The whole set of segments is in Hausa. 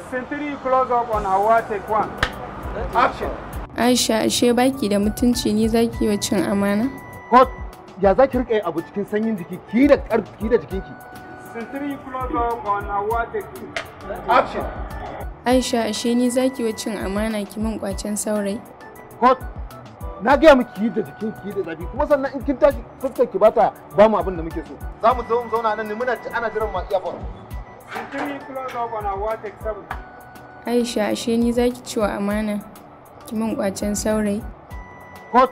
Century close up on Hawa take one. Action. Aisha ashe baki da mutunci ni zaki wa cin amana? God, ya za ki riƙe abu cikin sanyin jiki ki da ƙarfi da jikinki. Century close up on Hawa take two. Action. Aisha ashe ni zaki wa cin amana ki min kwacen saurayi? God, na gaya miki yi da jikin ki da zafi kuma sannan in kin tashi fuskar ki bata ba mu abin da muke so. Za mu zo mu zauna nan ne muna ci ana jiran masu iya Century close up on Hawa take seven. Aisha ashe ni zaki ci wa amana ki min kwacen saurayi? God,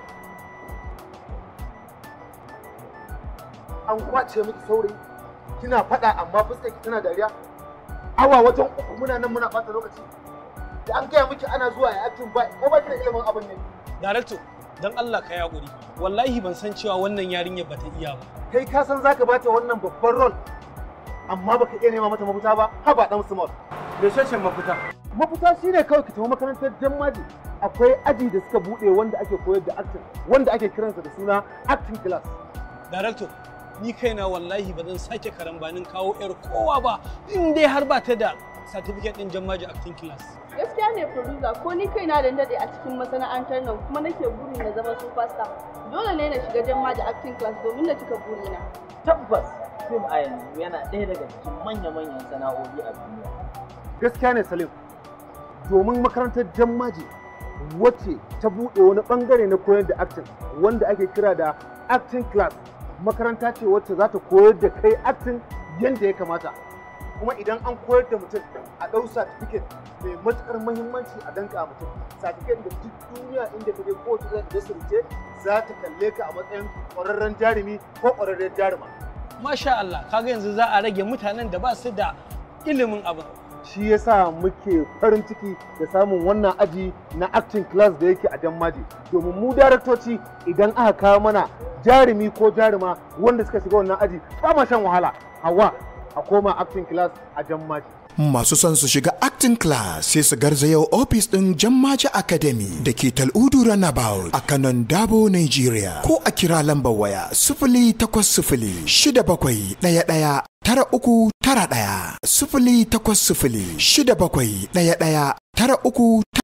an kwace miki saurayi kina faɗa amma fuskar ki tana dariya. Awa wajen uku muna nan muna ɓata lokaci. Da an gaya miki ana zuwa ya acting ba ko ba ki da ilimin abin ne. Darakto, don Allah ka yaƙuri. Wallahi ban san cewa wannan yarinyar bata iya ba. Kai ka san zaka bata wannan babban rol amma baka iya nema mata mafita ba ha ba dan small. Me shashin mafita? Mafita shine kawai ki tafi makarantar Jammaji akwai aji da suka bude wanda ake koyar da acting wanda ake kiransa da suna acting class. Darakto, ni kaina wallahi ba zan sake karambanin kawo 'yar kowa ba in dai har ba ta da certificate ɗin jammaji acting class. gaskiya ne producer ko ni kaina da dade a cikin masana'antar nan kuma nake burin na zama superstar dole ne na shiga jamma da acting class domin na cika burina tabbas fim a yanzu yana ɗaya daga cikin manya-manyan sana'o'i a duniya Gaskiya ne Salim domin makarantar Jammaji wacce ta bude wani bangare na koyar da acting wanda ake kira da acting class makaranta ce wacce za ta koyar da kai acting yadda ya kamata kuma idan an koyar da mutum a ɗau certificate mai matuƙar muhimmanci a danka mutum certificate da duk duniya inda ka je kowace zai industry ce za ta kalle ka a matsayin ƙwararren jarumi ko ƙwararren jaruma Masha Allah, kaga yanzu za a rage mutanen da ba su da ilimin abin. shi yasa muke farin ciki da samun wannan aji na acting class da yake a Jammaji domin mu daraktoci idan aka kawo mana jarumi ko jaruma wanda suka shiga wannan aji ba ma shan wahala hawa a koma acting class a Jammaji Masu son su shiga acting class sai su garzayo ofis ɗin Jammaji Academy da ke Tal'udu Runabout a kanon Dabo, Nigeria. Ko a kira lambar waya sifili takwas sifili shida bakwai ɗaya ɗaya tara uku tara ɗaya sifili takwas sifili shida bakwai ɗaya ɗaya tara uku